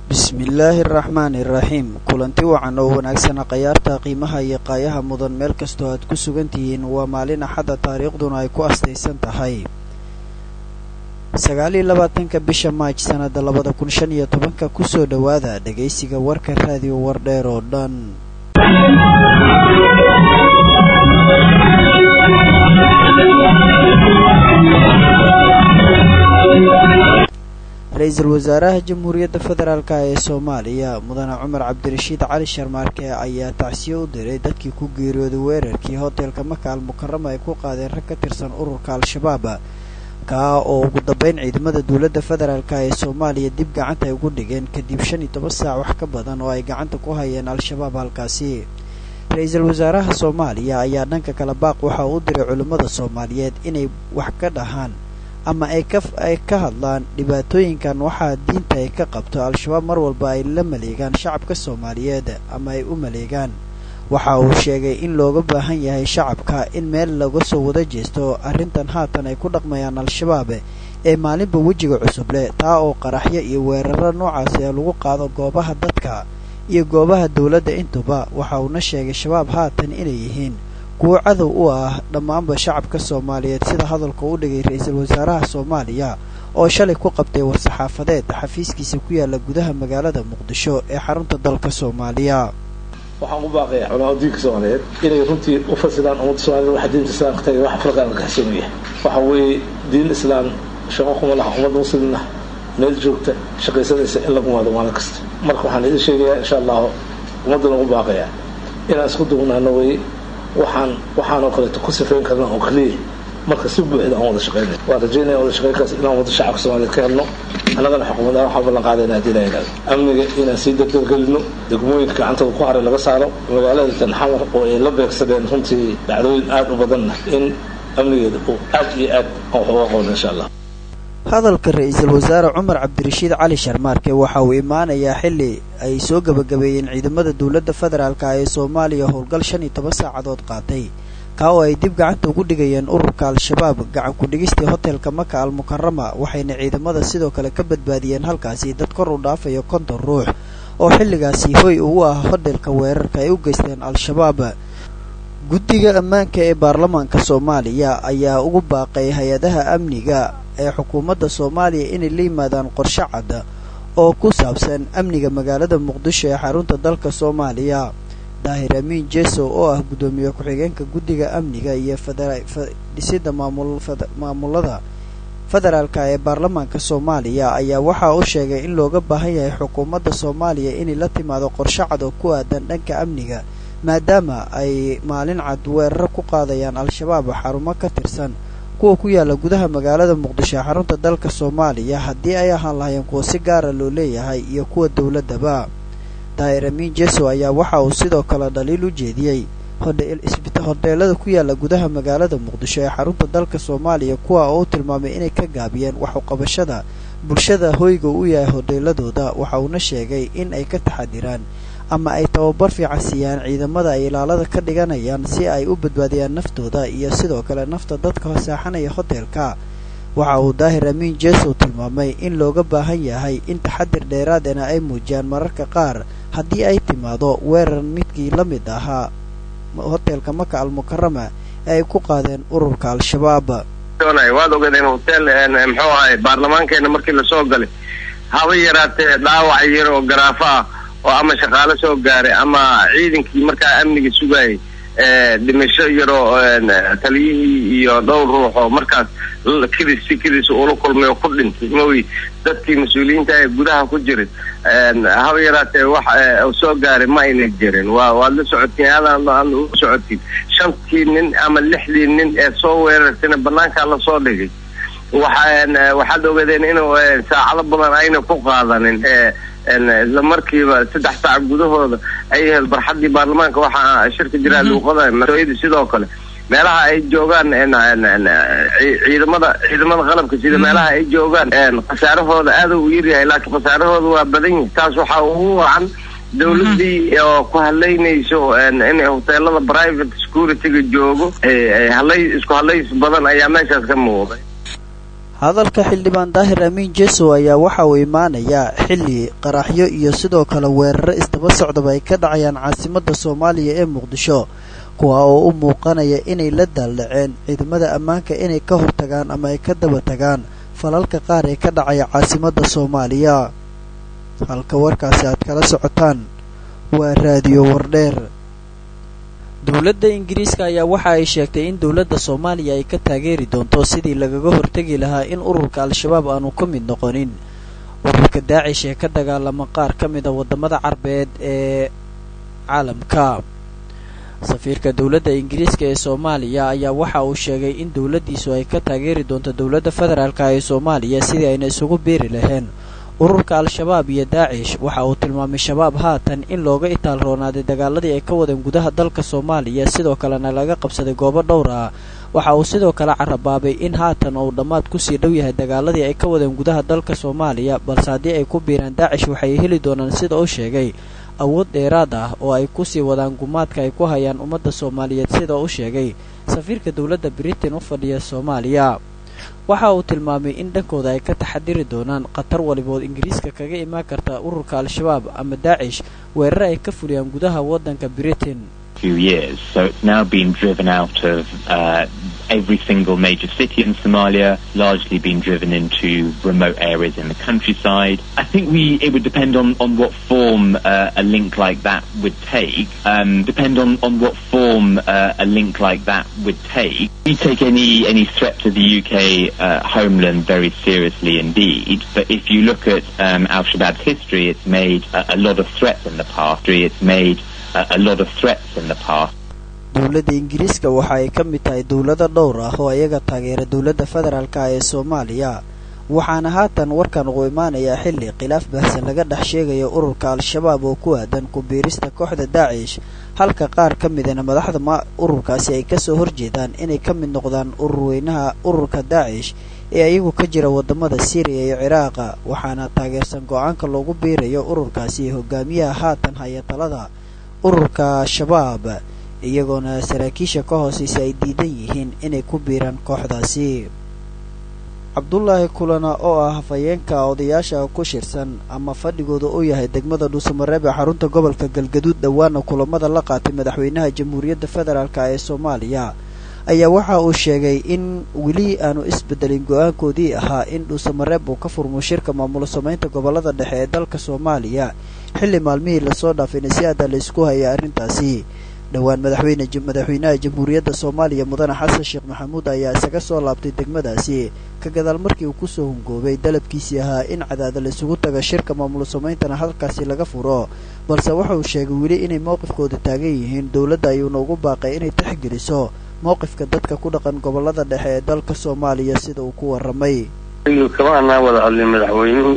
bismillaahi araxmaani iraxiim kulanti wacan oo wanaagsana khayaarta qiimaha iyo qaayaha mudan meel kastoo aad ku sugan tihiin waa maalin axadda taariikhduna ay ku astaysan tahay sagaaliyo labaatanka bisha maaj sannada labada kun shan iyo tobanka kusoo dhowaada dhegaysiga warka raadiyo wardheer oo dhan ra-iisul wasaaraha jamhuuriyadda federaalk ee soomaaliya mudane cumar cabdirashiid cali sharmaarke ayaa tacsiyo u diray dadkii ku geeriyooday weerarkii hoteelka maka al mukarama ay ku qaadeen rag ka tirsan ururka al-shabaab kaa oo ugu dambeyn ciidamada dowladda federaalk ee soomaaliya dib gacanta ay ugu dhigeen kadib shan iyo toban saac wax ka badan oo ay gacanta ku hayeen al-shabaab halkaasi ra-iisul wasaaraha soomaaliya ayaa dhanka kale baaq waxa uu u diray culimmada soomaaliyeed inay wax ka dhahaan ama ay ka ay ka hadlaan dhibaatooyinkan waxaa diinta ay ka qabto al-shabaab mar walba ay la maleegaan shacabka soomaaliyeed ama ay u maleegaan waxa uu sheegay in looga baahan yahay shacabka in meel laga soo wada jeesto arrintan haatan ay ku dhaqmayaan al-shabaab ee maalinba wejiga cusub leh taa oo qaraxyo iyo weeraro noocaasi lagu qaado goobaha dadka iyo goobaha dowladda intuba waxa uuna sheegay shabaab haatan inay yihiin kuwo cadow u ah dhammaanba shacabka soomaaliyeed sida hadalka u dhigay ra-iisul wasaaraha soomaaliya oo shalay ku qabtay war-saxaafadeed xafiiskiisa ku yaala gudaha magaalada muqdisho ee xarunta dalka soomaaliya waxaan u baaqaya culamada diinka soomaaliyeed inay runtii u fasidaan ummadda soomaaliyed waxa diinta islaamka tagay waxa farqa aan kaxsan yahay waxa weeye diin islaam shaqo kuma laha ummadda muslimna meel joogta shaqaysanaysa in lagu maado maalin kasta marka waxaan idin sheegayaa insha allahu ummaddana ugu baaqayaa inaan isku dugnaano weye waxaan waxaanoo kaleeto ku sifayn karna oo keliya marka si buuxda aan wada shaqeyna waan rajaynaya wada shaqeynkaas inaan wada shacabka soomaaliyeed ka helno annagana xukuumadaan waxaa ballan qaadayna haddii la yidhahdo amniga inaan sii dardargelino degmooyinka gacantooda ku haray laga saaro magaalada tanxamar oo ay la beegsadeen runtii dhacdooyin aada u badanna in amnigeeda uu aad iyo aad aan wax uga qabno insha allah hadalka ra-iisul wasaare cumar cabdirashiid cali sharmaarke waxa uu imaanayaa xilli ay soo gebagabeeyeen ciidamada dowladda federaalk ee soomaaliya howlgal shan iyo toban saacadood qaatay kaa oo ay dib gacanta ugu dhigayeen ururka al-shabaab gacan ku-dhigistii hoteelka maka al mukarama waxayna ciidamada sidoo kale ka badbaadiyeen halkaasi dad kor u dhaafayo konton ruux oo xilligaasi hoy ugu ah hoteelka weerarka ay u geysteen al-shabaab guddiga ammaanka ee baarlamaanka soomaaliya ayaa ugu baaqay hay-adaha amniga ee xukuumadda soomaaliya inay la yimaadaan qorshe cadda oo ku saabsan amniga magaalada muqdisho ee xarunta dalka soomaaliya daahir amiin jeso oo ah guddoomiye ku-xigeenka guddiga amniga iyo fdhisida maamulada federaalka ee baarlamaanka soomaaliya ayaa waxa uu sheegay in looga baahan yahay xukuumadda soomaaliya inay la timaado qorshe cad oo ku aadan dhanka amniga maadaama ay maalin cad weeraro ku qaadayaan al-shabaab xarumo ka tirsan kuwa ku yaala gudaha magaalada muqdisho ee xarunta dalka soomaaliya haddii ay ahaan lahayeen kuwa si gaara loo leeyahay iyo kuwa dowladdaba daahir amiin jeso ayaa waxa uu sidoo kale dhaliil u jeediyey hodheelada ku yaala gudaha magaalada muqdisho ee xarunta dalka soomaaliya kuwa oo u tilmaamay inay ka gaabiyeen waxuqabashada bulshada hoyga u yahay hodheeladooda waxa uuna sheegay in ay ka taxadiraan ama ay tababar fiican siiyaan ciidamada ay ilaalada ka dhiganayaan si ay u badbaadiyaan naftooda iyo sidoo kale nafta dadka saaxanaya hoteelka waxa uu daahir amiin jesow tilmaamay in looga baahan yahay in taxadir dheeraadena ay muujiyaan mararka qaar haddii ay timaado weerar midkii la mid ahaa hoteelka maka al mukarama ee ay ku qaadeen ururka al-shabaab waad ogaadeen hotel muxuu ahay baarlamaankeena markii lasoo galay haba yaraatee dhaawac yar oo garaafo ah oo ama shaqaalo soo gaaray ama ciidankii markaa amniga sugayay dhimasho yaroo taliyihii iyo dhowr ruux oo markaas kidis si kidis ula kulmay oo ku dhintay mawi dadkii mas-uuliyiinta ee gudaha ku jirin haba yaraatee wax soo gaaray ma ayna jirin waa waad la socotiin aadaan u socotiin shantii nin ama lixdii nin ee soo weerartayna banaankaa lasoo dhigay waxa waxaad ogaadeen inuu saacado badan ayna ku qaadanin isla markiiba saddex saac gudahooda ay hel barxadii baarlamaanka waxaa shirka jiraa luuqada mas-ooyada sidoo kale meelaha ay joogaan ciidamada ciidamada qalabka sida meelaha ay joogaan khasaarahooda aada u yaryahay laakiin khasaarahooda waa badan yihi taas waxaa ugu wacan dawladii oo ku hadlaynayso in hoteelada private security-ga joogo halay isku hadlays badan ayaa meeshaas ka muuqday hadalka xildhibaan daahir amiin jeso ayaa waxa uu imaanayaa xilli qaraxyo iyo sidoo kale weeraro isdaba socdaba ay ka dhacayaan caasimadda soomaaliya ee muqdisho kuwa oo u muuqanaya inay la daaldhaceen ciidamada ammaanka inay ka hortagaan ama ay ka daba tagaan falalka qaar ee ka dhacaya caasimadda soomaaliya halka warkaasi aad kala socotaan waa raadiyo wardheer dowladda ingiriiska ayaa waxa ay sheegtay in dowladda soomaaliya ay ka taageeri doonto sidii lagaga hortegi lahaa in ururka al-shabaab aanu ka mid noqonin ururka daacish ee ka dagaalama qaar ka mid a waddamada carbeed ee caalamka safiirka dowladda ingiriiska ee soomaaliya ayaa waxa uu sheegay in dowladdiisu ay ka taageeri doonto dowladda federaalka ee soomaaliya sidii ayna isugu biiri laheen ururka al-shabaab iyo daacish waxa uu tilmaamay shabaab haatan in looga itaal roonaaday dagaaladii ay ka wadeen gudaha dalka soomaaliya sidoo kalena laga qabsaday goobo dhowr ah waxa uu sidoo kale carabaabay in haatan uu dhammaad kusii dhow yahay dagaaladii ay ka wadeen gudaha dalka soomaaliya balse haddii ay ku biiraan daacish waxay heli doonaan sida uu sheegay awood dheeraad ah oo ay kusii wadaan gumaadka ay ku hayaan ummadda soomaaliyeed sida uu sheegay safiirka dowladda britain u fadhiya soomaaliya waxa uu tilmaamay in dhankooda ay ka taxadiri doonaan khatar walibood ingiriiska kaga imaan karta ururka al-shabaab ama daacish weerar ay ka fuliyaan gudaha waddanka britain few years. So it's now been driven out of uh, every single major city in Somalia, largely been driven into remote areas in the countryside. I think we it would depend on, on what form uh, a link like that would take. Um, depend on, on what form uh, a link like that would take. We take any any threat to the UK uh, homeland very seriously indeed. But if you look at um, Al Shabaab's history, it's made a, a lot of threats in the past. It's made a lot of threats in the past. dowladda ingiriiska waxa ay ka mid tahay dowlado dhowr ah oo iyaga taageera dowladda federaalka ee soomaaliya waxaana haatan warkan ugu imaanayaa xilli khilaaf baahsan laga dhex sheegayo ururka al-shabaab oo ku aadan ku-biirista kooxda daacish halka qaar ka midana madaxda ururkaasi ay kasoo horjeedaan inay ka mid noqdaan ururweynaha ururka daacish ee ayagu ka jira wadamada syriya iyo ciraaqa waxaana taageersan go-aanka loogu biirayo ururkaasi hogaamiyaha haatan haya talada ururka shabaab iyagoona saraakiisha ka hooseysa ay diidan yihiin inay ku biiraan kooxdaasi cabdulaahi kulana oo ah hafayeenka odayaasha ku shirsan ama fadhigooda uu yahay degmada dhuusamareeb ee xarunta gobolka galgaduud dhowaana kulamada la qaatay madaxweynaha jamhuuriyadda federaalk ee soomaaliya ayaa waxa uu sheegay in weli aanu isbedelin go-aankoodii ahaa in dhuusamareeb uu ka furmo shirka maamulo samaynta gobolada dhexe ee dalka soomaaliya xilli maalmihii lasoo dhaafayna si aada la isku hayay arrintaasi dhowaan madaxweyne madaxweynaha jamhuuriyadda soomaaliya mudane xasan sheekh maxamuud ayaa isaga soo laabtay degmadaasi ka gadaal markii uu kusoo hungoobay dalabkiisii ahaa in cadaada la isugu taga shirka maamulo samayntana halkaasi laga furo balse waxa uu sheegay weli inay mowqifkooda taagan yihiin dowladda ayuuna ugu baaqay inay tixgeliso mowqifka dadka ku dhaqan gobolada dhexe ee dalka soomaaliya sida uu ku waramay kama anaa wada hadlin madaxweynuhu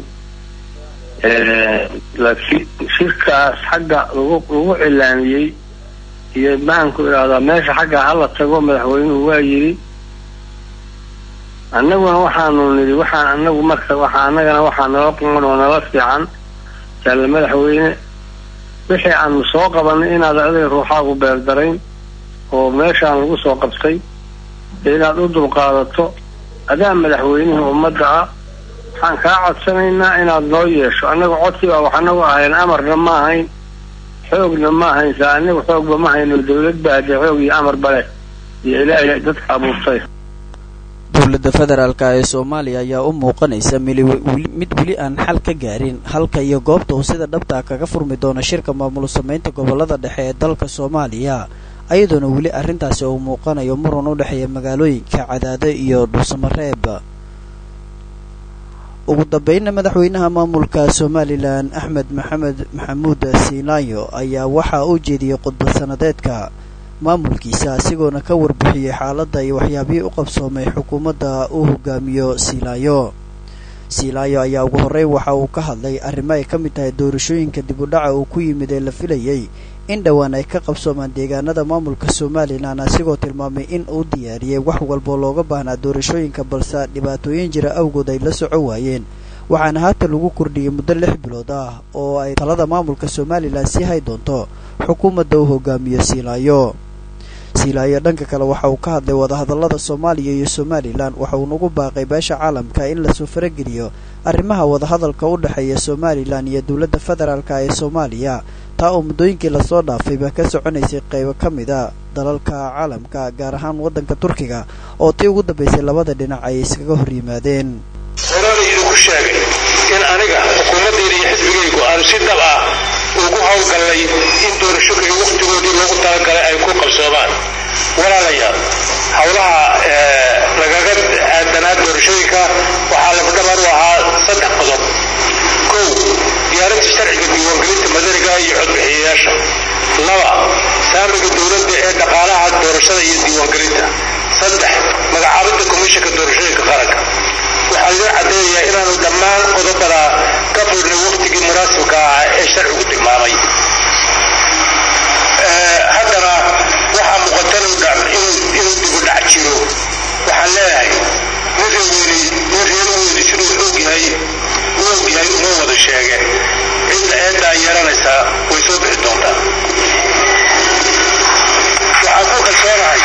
laakiin shirkaas xagga lagu lagu cilaamiyey iyo maxaanku idhahdaa meesha xagga hala tago madaxweynuhu waa yidhi annaguna waxaanu nidhi waxaan anagu marka waxa annagana waxaa nala quman oo nala fiican jalle madaxweyne wixii aanu soo qabanay inaad adiga ruuxaagu beerdarayn oo meeshaan lagu soo qabtay inaad u dulqaadato adaa madaxweynihii ummadda ah waxaan kaa codsanaynaa inaad noo yeesho annaga codsi baa wax anagu ahayn amarna ma ahayn xoogna ma ahayn saa anagu xoogba ma hayno dawlad baa hadee xoog iyo amarba leh iyo ilaahay dadka abuurtay dowladda federaalk ee soomaaliya ayaa u muuqanaysa mid weli aan xal ka gaarin halka iyo goobta uu sida dhabtaa kaga furmi doono shirka maamulo samaynta gobolada dhexe ee dalka soomaaliya ayadoona weli arrintaasi uu muuqanayo muran u dhexeeya magaalooyinka cadaado iyo dhuusamareeb ugu dambeynna madaxweynaha maamulka somalilan axmed maxamed maxamuud siinaayo ayaa waxa uu jeediyey khudbad sanadeedka maamulkiisa asigoona ka warbixiyey xaaladda iyo waxyaabihii u qabsoomay xukuumadda uu hogaamiyo siilaayo siilaayo ayaa ugu horreyn waxa uu ka hadlay arrimo ay ka mid tahay doorashooyinka dib u dhaca uu ku yimid ee la filayey in dhowaan ay ka qabsoomaan deegaanada maamulka somalilan asigoo tilmaamay in uu diyaariyey wax walboo looga baahnaa doorashooyinka balse dhibaatooyin jira awgood ay la soco waayeen waxaana haatan lagu kordhiyey muddo lix bilood ah oo ay talada maamulka somalilan sii hay doonto xukuumadda uu hogaamiyo siilaayo siilaayo dhanka kale waxa uu ka hadlay wadahadallada soomaaliya iyo somalilan waxa uu nagu baaqay beesha caalamka in lasoo farageliyo arrimaha wadahadalka u dhexeeya somalilan iyo dowladda federaalka ee soomaaliya taa oo muddooyinkii lasoo dhaafay baa ka soconaysay qaybo ka mid a dalalka caalamka gaar ahaan waddanka turkiga oo tii ugu dambaysay labada dhinac ay iskaga hor yimaadeen horana idinku sheegay in aniga xukuumaddayda iyo xisbigaygu aanu si dab ah ugu howlgallay in doorashooyinka wakhtigoodii loogu talagalay ay ku qabsoomaan walaalayaal howlaha lagaga aadanaa doorashooyinka waxaa lafdhabar u ahaa saddex qodob kow diyaarinta sharciga diiwaangelinta madaniga iyo codbixiyayaasha laba saamiga dowladda ee dhaqaalaha doorashada iyo diiwaangelinta saddex magacaabidda komishanka doorashooyinka qaranka waxaa loo caddeeyayaa inaanu dhammaan qodobada ka fudhnay wakhtigii munaasibka ah ee sharcigu tilmaamay haddana waxaa muuqatan inuu dibudhac jiro waxaan leeyahay nin reeweyne nin reerweyne siduu ogyahay u ogyahay uma wada sheege cidda eeddaa yeelanaysaa way soo bixi doontaa waxaan ku kalsoonahay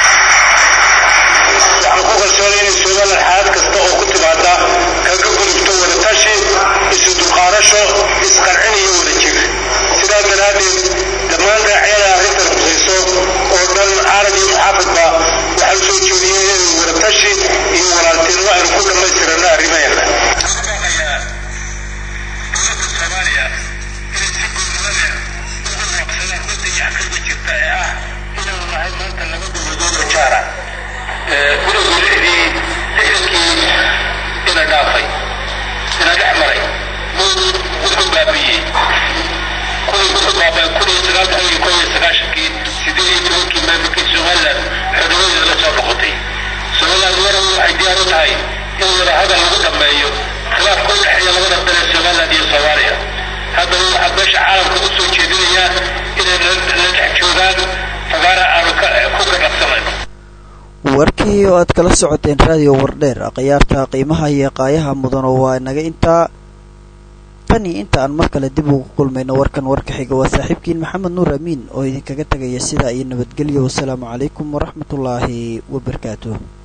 waxaan ku kalsoonay inay somalilan xaalad kasta oo ku timaada kaga gudubto wadatashi isu dulqaadasho isqancin iyo wada jir sidaa daraaddeed dhammaan raacyada arrintan khusayso oo dhan caalam iyo muxaafidba waxaa u soo jeediyeen inay wadatashi iyo walaaltinimo aynu ku dhammaystirano arrimaheena gudowga lixdii lixdankii ina dhaafay ina dhex maray wuxuu baabiyey wuxuu baabay kun iyo sagaal boqol iyo kow iyo sagaashankii sideed iyo tobankii maamulkii somaliland xornimadeeda la soo noqotay somaliland waran waxay diyaar u tahay in wada hadal lagu dhammeeyo khilaafka u dhexeeya labada dal ee somaliland iyo soomaaliya haddaba waxaa beesha caalamka u soo jeedinayaa inay la dhex joogaan fagaara aanu ku ganacsanayno warkii oo aad kala socoteen raadiyo wardheer khiyaarta qiimaha iyo qaayaha mudan oo waa naga intaa tan iyo inta aan mar kale dib ugu kulmayno warkan warka xiga waa saaxiibkiin maxamed nuur amiin oo idinkaga tegaya sidaa iyo nabadgelyo wasalaamu calaykum waraxmatullaahi wabarakaatuh